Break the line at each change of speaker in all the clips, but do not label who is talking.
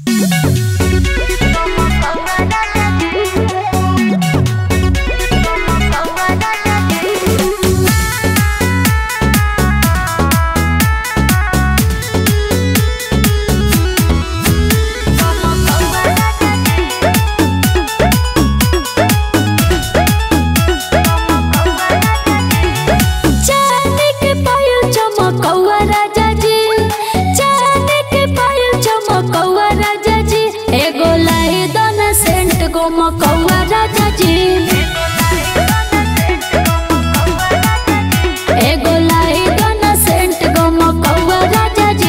चांद के पायल चमकौआ राजा जी चांद के पायल चमकौआ राजा जी एगो लाई दोना सेंट गो मकौआ राजा जी एगो लाई दोना सेंट गो मकौआ राजा जी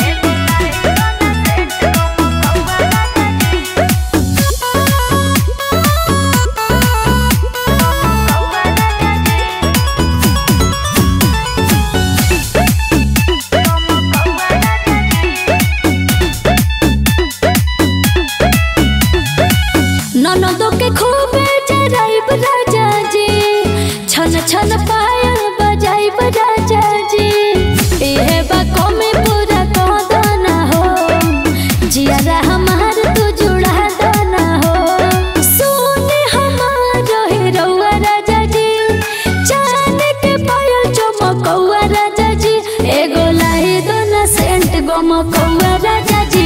ननदो के खूबे जराइब राजा जी छन छन पायल बजाइब राजा जी इहे बा कमी पूरा कदना हो जियारा हमार तू जुड़ा दना हो सुने हमार रौआ राजा जी चांद के पायल चमकौआ राजा जी एगो लाई दोना सेंट गमकौआ राजा जी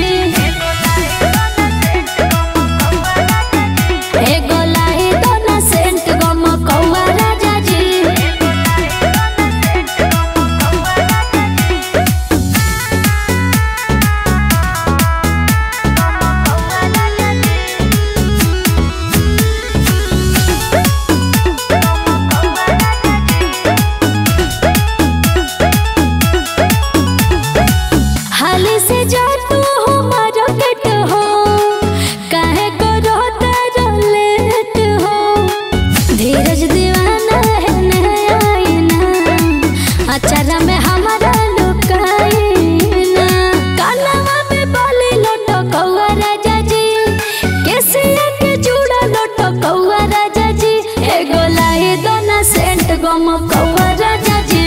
एगो लाई दोना सेंट गमकौआ राजा जी हाली से जा तू हो मार्केट हो काहे को रोता लेट हो धीरज दीवाना है नैना अचारा में हमारा लुकाईना कानवा में बाली लोटो कौआ राजा जी केसिया के चूड़ा लोटो कौआ राजा जी एगो लाई दोना सेंट गम कौआ राजा जी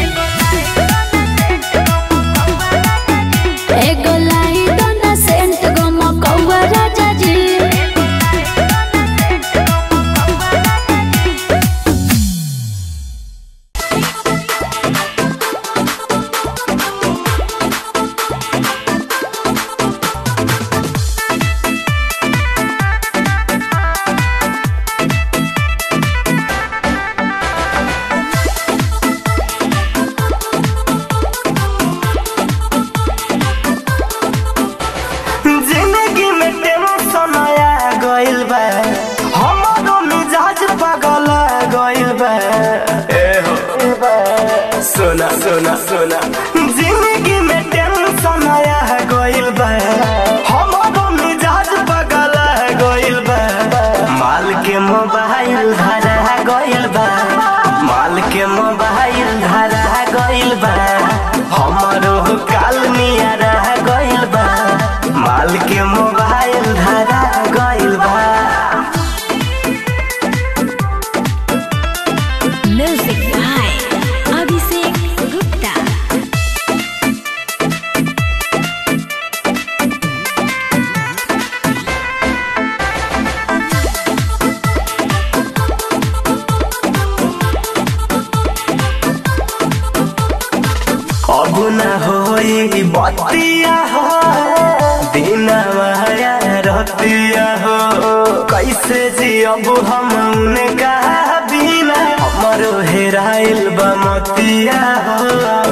एगो लाई दोना सेंट गम कौआ राजा जी
जिंदगी में टेंशन आया गइल बा हमारो मिजाज पागल गइल बा ए हो सोना सोना सोना जिंदगी में टेंशन आया गइल बा हमारो मिजाज पागल गइल बा माल के मोबाइल धरा गइल बा माल के मोबाइल धरा गइल बा हमारो काल निया गइल बा माल के मोबाइल धरा गइल बा
म्यूजिक बाय अभिषेक गुप्ता
अब न होई बतिया हो दिन माया रतिया हो कैसे जी अब हम उनका बिना हमरो हेराइल बमतिया हो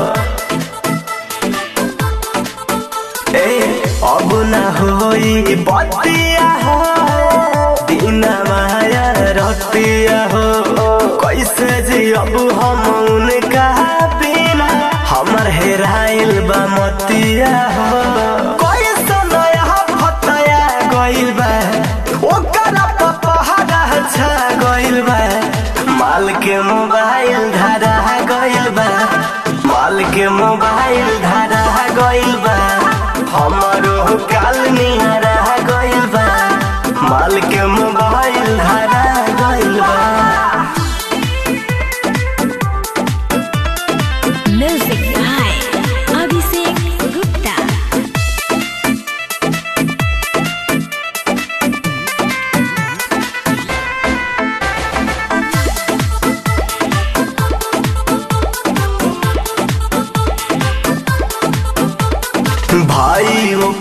ए अब न होई बतिया हो दिन माया रतिया हो कैसे जी अब हम उनका बिना हमर हेराइल बा मतिया हो कैसे नया फतया गइल बा ओकरा पपहरा छा गइल बा माल के मोबाइल धरा गइल बा माल के मोबाइल धरा गइल बा हमरो काल निहरा गइल बा माल के मोबाइल धरा गइल बा
म्यूजिक बाय अभिषेक गुप्ता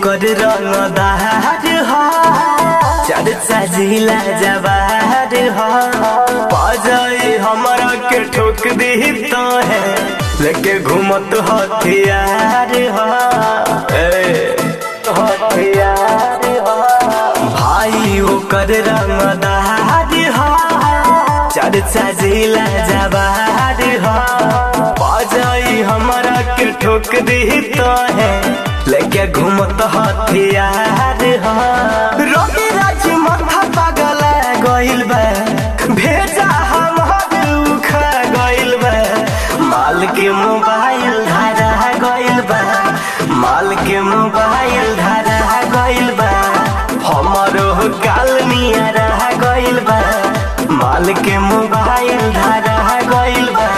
ओकर रंगदार ह चर्चा जिला जवार ह बजाई हमरा के ठोक दी तो है लेके घूमत हथियार ह ए, हथियार ह भाई ओकर रंगदार ह चर्चा जिला जवार ह बजाई हमरा के ठोक दी तो है लेके घूमत हथियार ह रोटी राज माथा पागल गइल बा भेजा हम खा गइल बा माल के मोबाइल धारा गइल बा माल के मोबाइल धारा गइल बा हमरो काल मिया रह गइल बा माल के मोबाइल धारा गइल बा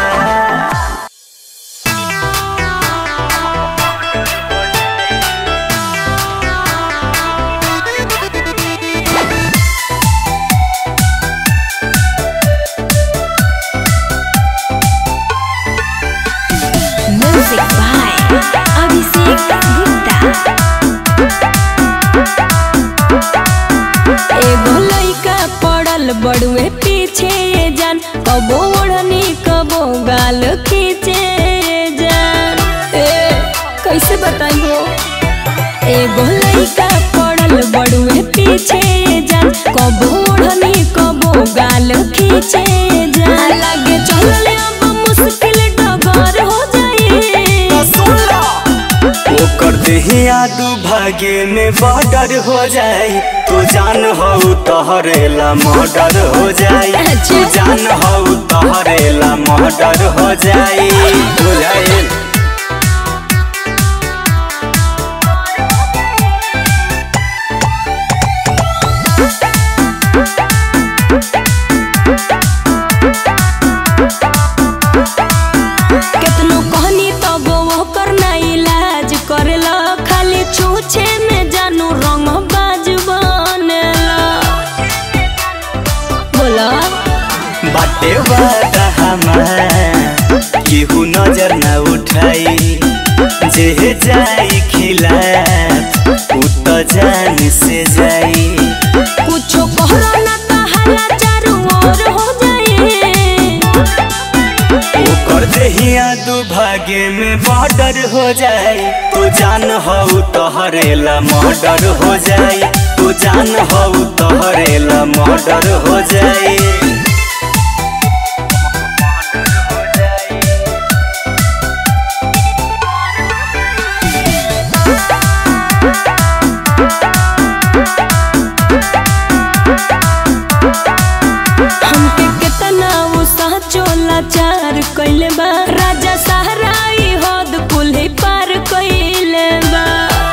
म्यूजिक बाय अभिषेक गुप्ता एगो लइका पड़ल बड़ुए पीछे ये जान कबो ओढ़नी कबो गाल खींचे ये जान ए कैसे बताई हो एगो लइका पड़ल बड़ुए पीछे ये जान कबो ओढ़नी कबो गाल खींचे ये जान लागे चलले अब मुश्किल डगर हो जाई
ओकर देहिया दुभागे में बॉर्डर हो जाई तू जान हो तहरेला मर्डर हो जाई तू जान हो तहरेला मर्डर हो जाई बुझाइल
केतनो कहनी तब वो करना इलाज करेला खाली छूछे में जानू रंग बाज बनेला बोला
बाटे वादा हमार केहू नजर न उठाई जे जाई खिलाफ उ त जान से जाई
कुछो कहरो ना कहाला चारू ओर हो जाए
ओकर देहिया दुभागे में बॉर्डर हो जाए तू जान हो तहरेला मर्डर हो जाए तू जान हो तहरेला मर्डर हो जाए
हमके केतना वो साचो लाचार कइले बा राजा सहराई हद कुल्ही पार कइले बा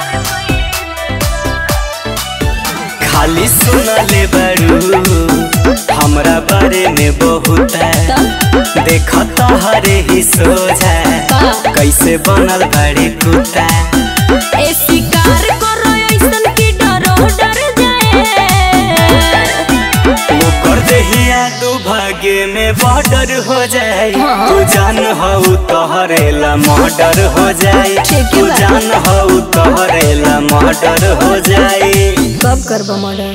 खाली सुनले बरू हमरा बारे में बहुत देखत हरे ही सोझा
का?
कैसे बनल बड़े कुत्ता
ए शिकार करो ऐसन की डरो डर जाए
ओकर देहिया दुभागे में बॉर्डर हो जाए
हाँ।
तू जान हो तहरेला मर्डर हो जाए
ठीक
तू
बा।
जान हो तहरेला मर्डर हो जाए
कब करबो मर्डर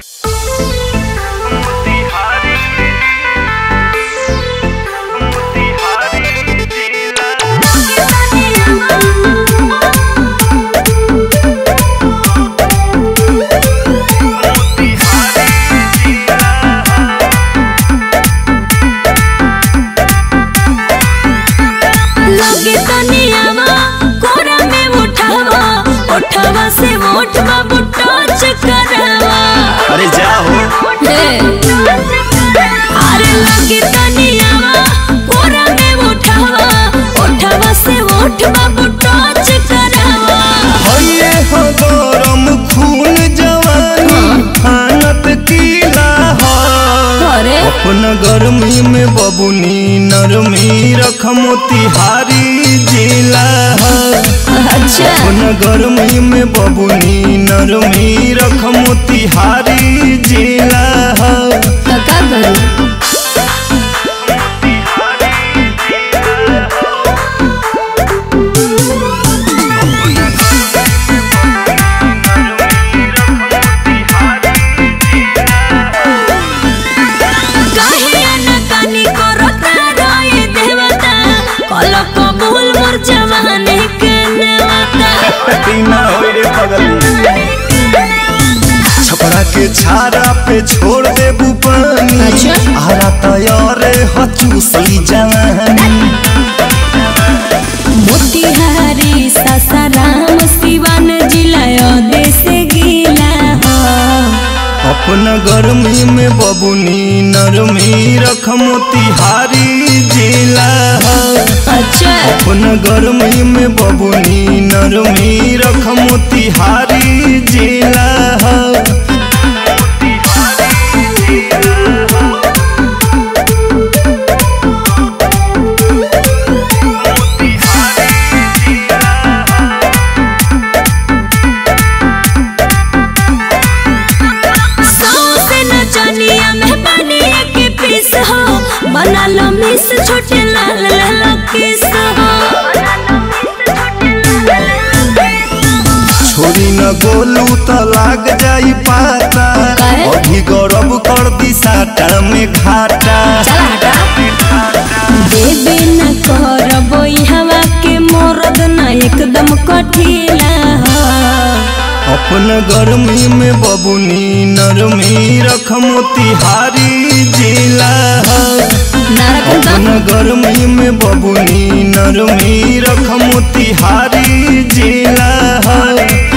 लगे तनियावा कोरा में उठावा उठावा से उठवा बुटोच करावा
अरे जाओ
अरे लगे तनियावा कोरा में उठावा उठावा से उठवा बुटोच करावा
हइये हो गरम खून जवानी फानत कीला हो
अरे
अपन गर्मी में बबुनी नरमी रख मोतिहारी जिला हो
अच्छा
अपन गर्मी में बबुनी नरमी रख मोतिहारी जिला हो
तो का करूं
के छारा पे छोड़ देबू पानी
अच्छा।
आरा तैयार हचूसली जवानी
मोतिहारी सासाराम सिवान जिला देश गीला हो
अपना गर्मी में बबुनी नरमी रख मोतिहारी जिला है।
अच्छा
अपना गर्मी में बबुनी नरमी रख मोतिहारी जिला है।
सौसे नचनिया में बनिया के पीस हो बना लो मिस छोटे लाल लाल किस हो
छोरी न गोलू त लाग जाई पाता
काहे?
अभी गौरव कर दी साटा में घाटा
चला हटा देवे न करबो हवा के मोरद न एकदम कठिला हो
अपन गर्मी में बबुनी नरमी रख मोतिहारी जिला है।
नारकंदा
अपन गर्मी में बबुनी नरमी रख मोतिहारी जिला है।